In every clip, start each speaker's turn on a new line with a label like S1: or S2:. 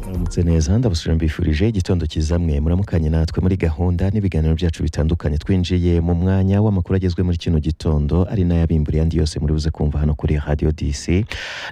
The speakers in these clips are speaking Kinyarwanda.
S1: mwaramutse neza ndabasubira mbifurije igitondo cyiza mwe muramukanye natwe muri gahunda n'ibiganiro byacu bitandukanye twinjiye mu mwanya w'amakuru agezwe muri kino gitondo ari n'ayabimburiye andi yose muri buze kumva hano kuri radiyo dc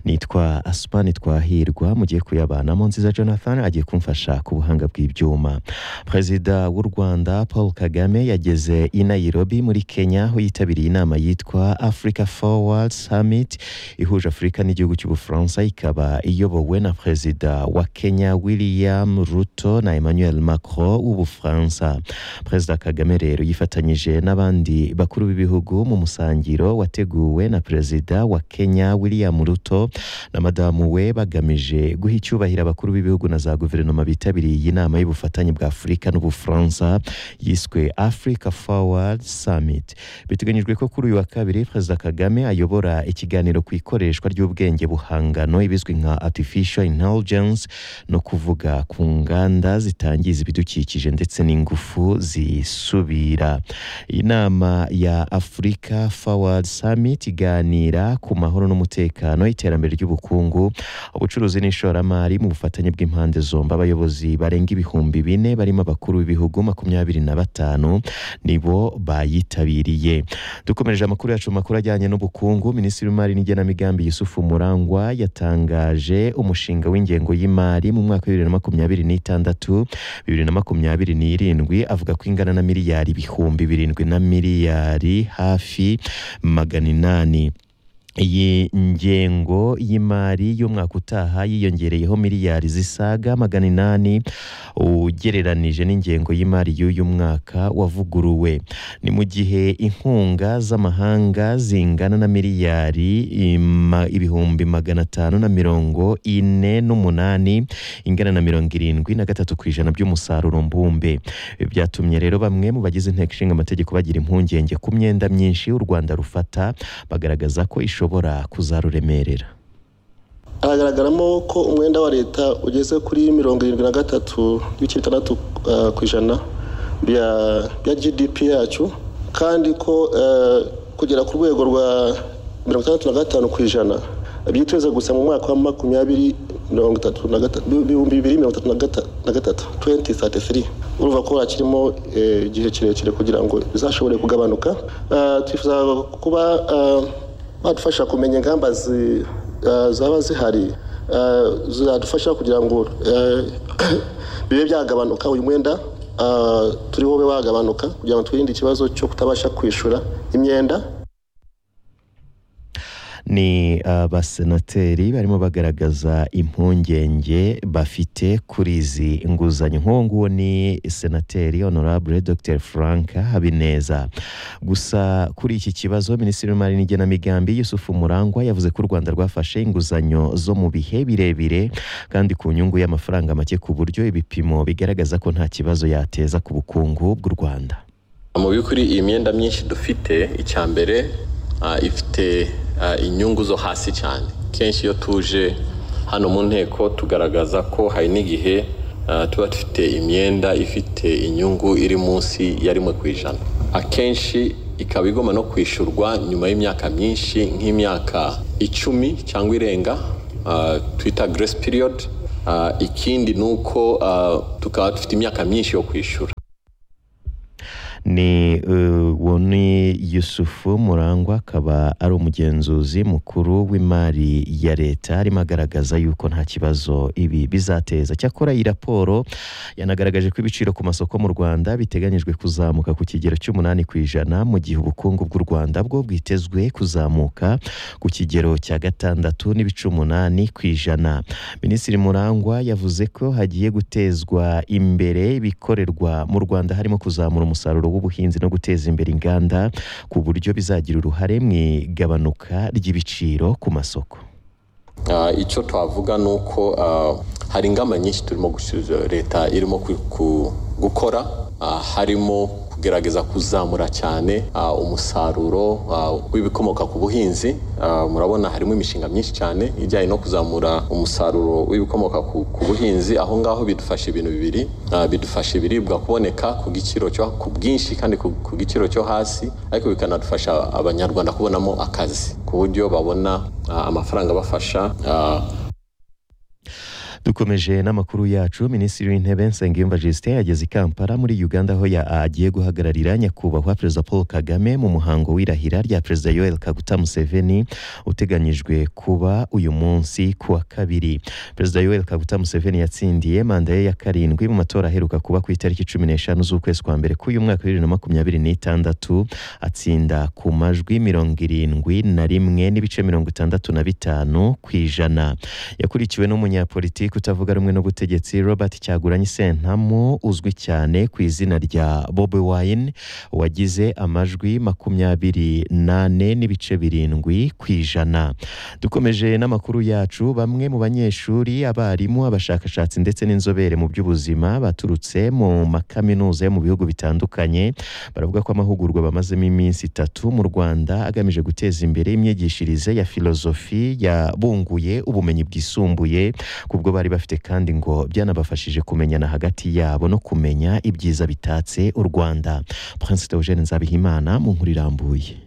S1: nitwa asumani twahirwa mugiye kuyabanamo nziza jonathan agiye kumfasha ku buhanga bw'ibyuma perezida w'u rwanda paul kagame yageze i nairobi muri kenya aho yitabiriye inama yitwa africa forward summit ihuje afurika n'igihugu cy'ubufaransa ikaba iyobowe na perezida wa kenya william ruto na emmanuel macron w'ubufaransa perezida kagame rero yifatanyije n'abandi bakuru b'ibihugu mu musangiro wateguwe na perezida wa kenya william ruto na madamu we bagamije guha icyubahiro abakuru b'ibihugu na za guverinoma bitabiriye iyi nama y'ubufatanye bwa afurika n'ubufaransa yiswe africa forward summit biteganyijwe ko kuri uyu wa kabiri perezida kagame ayobora ikiganiro ku ikoreshwa ry'ubwenge buhangano ibizwi nka artificial intelligence no kuvuga ku nganda zitangiza ibidukikije ndetse n'ingufu zisubira inama ya africa forward summit iganira ku mahoro n'umutekano iterambere ry'ubukungu ubucuruzi n'ishoramari mu bufatanye bw'impande zombi abayobozi barenga ibihumbi bine barimo abakuru b'ibihugu makumyabiri na batanu nibo bayitabiriye dukomereje amakuru yacu mu makuru ajyanye n'ubukungu minisitiri w'imari n'igenamigambi yusufu murangwa yatangaje umushinga w'ingengo y'imari mu mwaka wa bibiri na makumyabiri n'itandatu bibiri na makumyabiri n'irindwi avuga ko ingana na miliyari ibihumbi birindwi na miliyari hafi magana inani iyi ngengo y'imari y'umwaka utaha yiyongereyeho miliyari zisaga magana inani ugereranije n'ingengo y'imari y'uyu mwaka wavuguruwe ni mu gihe inkunga z'amahanga zingana na miliyari ima- ibihumbi magana atanu na mirongo ine n'umunani ingana na mirongo irindwi na gatatu ku ijana by'umusaruro mbumbe Ibi byatumye rero bamwe mu bagize inteko ishinga amategeko bagira impungenge ku myenda myinshi u rwanda rufata bagaragaza ko ishobora kuzaruremerera
S2: haragaragaramo ko umwenda wa leta ugeze kuri mirongo irindwi na gatatu n'ibice bitandatu eh, ku ijana bya- bya gdp yacu kandi ko eh, kugera ku rwego rwa mirongo itandatu na gatanu ku ijana byiteze gusa mu mwaka wa makumyabiri mirongo itatu na gata- ibihumbi bibiri mirongo itatu na gata- na gatatu 2033 urumva ko hakirimo eh, igihe kirekire kugira ngo bizashobore kugabanuka Eh, twifuza kuba eh, badufasha kumenya ingamba zi- eh, zaba zihari eh, zadufasha kugira ngo eh, bibe byagabanuka uyu mwenda eh, turiho ube wagabanuka kugira ngo twirinde ikibazo cyo kutabasha kwishyura imyenda
S1: ni abasenateri barimo bagaragaza impungenge bafite kuri izi nguzanyo nk'uwo nguwo ni senateri honorable dr frank habineza gusa kuri iki kibazo minisitiri w'imari n'igenamigambi yusufu murangwa yavuze ko u rwanda rwafashe inguzanyo zo mu bihe birebire kandi ku nyungu y'amafaranga make ku buryo ibipimo bigaragaza ko nta kibazo yateza ku bukungu bw'u rwanda
S3: mu by'ukuri iyi myenda myinshi dufite icya mbere ah, ifite ah, inyungu zo hasi cyane kenshi iyo tuje hano mu nteko tugaragaza ko hari n'igihe ah, tuba dufite imyenda ifite inyungu iri munsi ya rimwe ku ijana akenshi ikaba igomba no kwishyurwa nyuma y'imyaka myinshi nk'imyaka icumi cyangwa irenga ah, twita grace period Ah, ikindi ni uko ah, tukaba dufite imyaka myinshi yo kwishyura
S1: ni uh, uwo ni yusufu murangwa akaba ari umugenzuzi mukuru w'imari ya leta arimo agaragaza yuko nta kibazo ibi bizateza cyakora iyi raporo yanagaragaje ko ibiciro ku masoko mu rwanda biteganyijwe kuzamuka ku kigero cy'umunani ku ijana mu gihe ubukungu bw'u rwanda bwo bwitezwe kuzamuka ku kigero cya gatandatu n'ibice umunani ku ijana minisitiri murangwa yavuze ko hagiye gutezwa imbere ibikorerwa mu rwanda harimo kuzamura umusaruro w'ubuhinzi no guteza imbere inganda ku buryo bizagira uruhare mu igabanuka ry'ibiciro ku masoko
S3: Ah, icyo twavuga ni uko ah, hari ingamba nyinshi turimo gusubiza leta irimo ku- ku- gukora ah, harimo kugerageza kuzamura cyane ah, umusaruro ah, w'ibikomoka ku buhinzi Ah, murabona harimo imishinga myinshi cyane ijyanye no kuzamura umusaruro w'ibikomoka ku ku buhinzi aho ngaho bidufasha ibintu bibiri Ah, bidufasha ibiribwa kuboneka ku giciro cyo ku bwinshi kandi ku ku giciro cyo hasi ariko bikanadufasha abanyarwanda kubonamo akazi ku buryo babona ah, amafaranga abafasha ah,
S1: dukomeje n'amakuru yacu minisitiri w'intebe nsengiyumva justin yageze i kampala muri uganda aho ya- agiye guhagararira nyakubahwa perezida paul kagame mu muhango w'irahira rya perezida yoel kaguta museveni uteganyijwe kuba uyu munsi ku wa kabiri perezida yoel kaguta museveni yatsindiye manda ye ya karindwi mu matora aheruka kuba ku itariki cumi n'eshanu z'ukwezi kwa mbere k'uyu mwaka wa bibiri na makumyabiri n'itandatu atsinda ku majwi mirongo irindwi na rimwe n'ibice mirongo itandatu na bitanu ku ijana yakurikiwe n'umunyapolitiki utavuga rumwe n'ubutegetsi robert cyaguranyi sentamu uzwi cyane ku izina rya bobi wine wagize amajwi makumyabiri nane n'ibice birindwi ku ijana dukomeje n'amakuru yacu bamwe mu banyeshuri abarimu abashakashatsi ndetse n'inzobere mu by'ubuzima baturutse mu makaminuza yo mu bihugu bitandukanye baravuga ko amahugurwa bamazemo iminsi itatu mu rwanda agamije guteza imbere imyigishirize ya filozofi yabunguye ubumenyi bwisumbuye kubwo bari bafite kandi ngo byanabafashije kumenyana hagati yabo no kumenya ibyiza bitatse u rwanda prince Eugene nzabihimana mu nkuru irambuye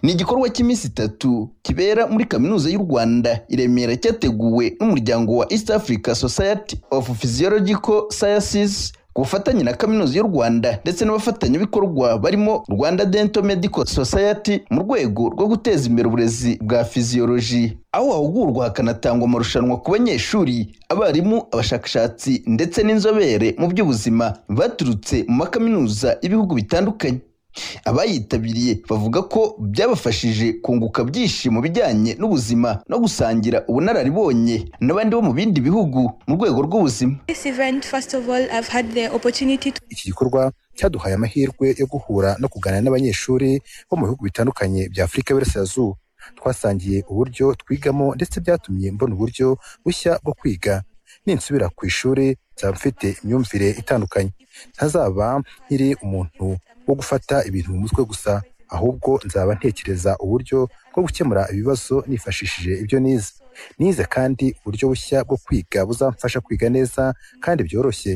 S4: ni igikorwa cy'iminsi itatu kibera muri kaminuza y'u rwanda i remera cyateguwe n'umuryango wa east africa society of physiological sciences ku bufatanye na kaminuza y'u rwanda ndetse n'abafatanyabikorwa barimo rwanda dental medical society mu rwego rwo guteza imbere uburezi bwa fiziyoloji aho hahugurwa hakanatangwa amarushanwa ku banyeshuri abarimu abashakashatsi ndetse n'inzobere mu by'ubuzima baturutse mu makaminuza y'ibihugu bitandukanye abayitabiriye bavuga ko byabafashije kunguka byinshi mu bijyanye n'ubuzima no gusangira ubunararibonye n'abandi bo mu bindi bihugu mu rwego rw'ubuzima
S5: This event, first of all, I've had the opportunity to
S6: iki gikorwa cyaduhaye amahirwe yo guhura no kuganira n'abanyeshuri bo mu bihugu bitandukanye bya afurika y'iburasirazuba twasangiye uburyo twigamo ndetse byatumye mbona uburyo bushya bwo kwiga ninsubira ku ishuri nzaba mfite imyumvire itandukanye ntazaba nkiri umuntu wo gufata ibintu mu mutwe gusa ahubwo nzaba ntekereza uburyo bwo gukemura ibibazo nifashishije ibyo nize nize kandi uburyo bushya bwo kwiga buzamfasha kwiga neza kandi byoroshye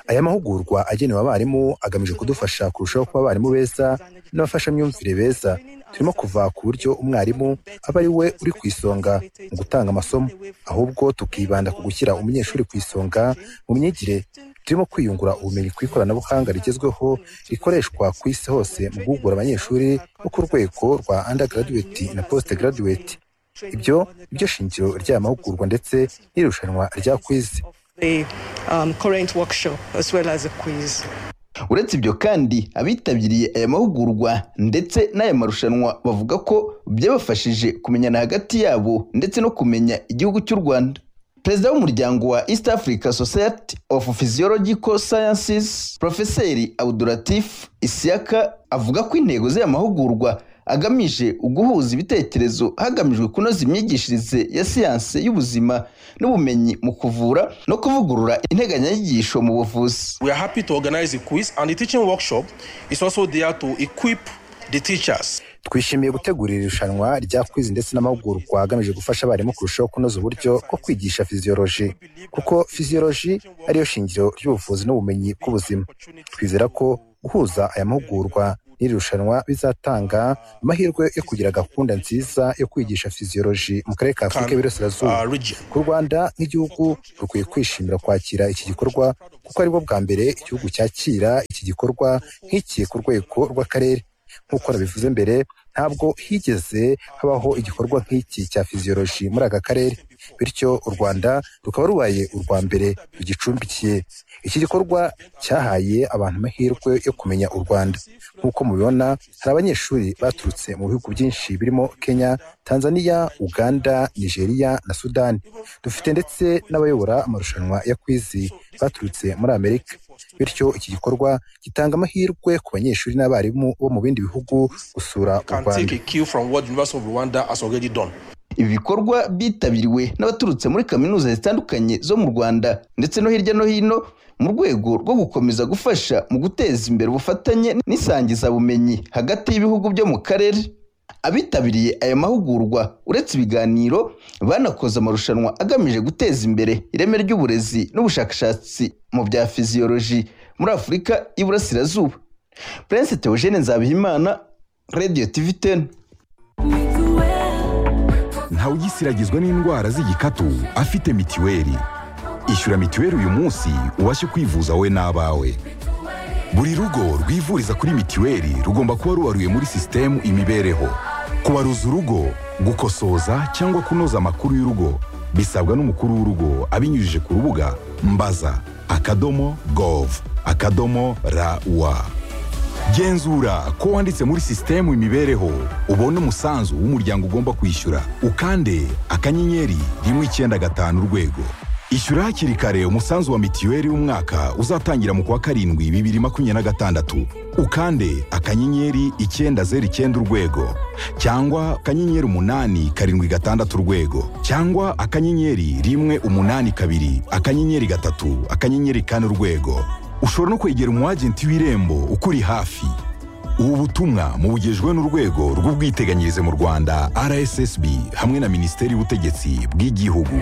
S6: aya mahugurwa agenewe abarimu agamije kudufasha kurushaho kuba abarimu beza n'abafashamyumvire beza turimo kuva ku buryo umwarimu aba ari we uri ku isonga mu gutanga amasomo ahubwo tukibanda ku gushyira umunyeshuri ku isonga mu myigire turimo kwiyungura ubumenyi ku ikoranabuhanga rigezweho rikoreshwa ku isi hose mu guhugura abanyeshuri bo ku rwego rwa undergraduate na post graduate ibyo ibyo shingiro ry'aya mahugurwa ndetse n'irushanwa rya kwizi
S7: the um, current workshop as well as a quiz.
S4: uretse ibyo kandi abitabiriye aya mahugurwa ndetse n'aya marushanwa bavuga ko byabafashije kumenyana hagati yabo ndetse no kumenya igihugu cy'u rwanda perezida w'umuryango wa east africa society of physiological sciences profeseri abdulatif isiaka avuga ko intego z'aya mahugurwa agamije uguhuza ibitekerezo hagamijwe kunoza imyigishirize ya siyanse y'ubuzima n'ubumenyi mu kuvura no kuvugurura integanyanyigisho mu buvuzi
S8: We are happy to organize a quiz, and the teaching workshop is also there to equip the teachers.
S6: twishimiye gutegura iri rushanwa rya kwizi ndetse n'amahugurwa agamije gufasha abarimu kurushaho kunoza uburyo bwo kwigisha fiziyoloji kuko fiziyoloji ariyo shingiro ry'ubuvuzi n'ubumenyi bw'ubuzima twizera ko guhuza aya mahugurwa n'iri rushanwa bizatanga amahirwe yo kugira gahunda nziza yo kwigisha fiziyoloji mu karere ka afurika y'iburasirazuba
S8: uh, region.
S6: ku rwanda nk'igihugu rukwiye kwishimira kwakira iki gikorwa kuko ari bwo bwa mbere igihugu cyakira iki gikorwa nk'iki ku rwego rw'akarere nk'uko nabivuze mbere ntabwo higeze habaho igikorwa nk'iki cya fiziyoloji muri aka karere bityo u rwanda rukaba rubaye urwa mbere rugicumbikiye iki gikorwa cyahaye abantu amahirwe yo kumenya u rwanda nk'uko mubibona hari abanyeshuri baturutse mu bihugu byinshi birimo kenya tanzania uganda nigeria na sudani dufite ndetse n'abayobora amarushanwa ya kwizi baturutse muri amerika bityo iki gikorwa gitanga amahirwe ku banyeshuri n'abarimu bo mu bindi bihugu gusura u
S8: Can
S6: rwanda
S8: take a cue from what the University of Rwanda has already done.
S4: ibi bikorwa byitabiriwe n'abaturutse muri kaminuza zitandukanye zo mu rwanda ndetse no hirya no hino mu rwego rwo gukomeza gufasha mu guteza imbere ubufatanye n'isangizabumenyi hagati y'ibihugu byo mu karere abitabiriye aya mahugurwa uretse ibiganiro banakoze amarushanwa agamije guteza imbere ireme ry'uburezi n'ubushakashatsi mu bya fiziyoloji muri afurika y'iburasirazuba prince theogene nzabihimana radio tv 10
S9: ntawugisiragizwa n'indwara z'igikatu afite mitiweli
S6: ishyura mituweli uyu munsi ubashe kwivuza wowe n'abawe buri rugo rwivuriza kuri mituweli rugomba kuba rubaruye muri sisitemu imibereho kubaruza urugo gukosoza cyangwa kunoza amakuru y'urugo bisabwa n'umukuru w'urugo abinyujije ku rubuga mbaza akadomo gov akadomo rawa genzura ko wanditse muri sisitemu imibereho ubone umusanzu w'umuryango ugomba kwishyura ukande akanyenyeri rimwe icyenda gatanu urwego ishyura hakiri kare umusanzu wa mituweli w'umwaka uzatangira mu kwa karindwi bibiri makumyabiri na gatandatu ukande akanyenyeri icyenda zeru icyenda urwego cyangwa akanyenyeri umunani karindwi gatandatu urwego cyangwa akanyenyeri rimwe umunani kabiri akanyenyeri gatatu akanyenyeri kane urwego ushobora no kwegera umwagenti w'irembo ukuri hafi ubu butumwa mubugejwe n'urwego rw'ubwiteganyirize mu rwanda rssb hamwe na minisiteri y'ubutegetsi bw'igihugu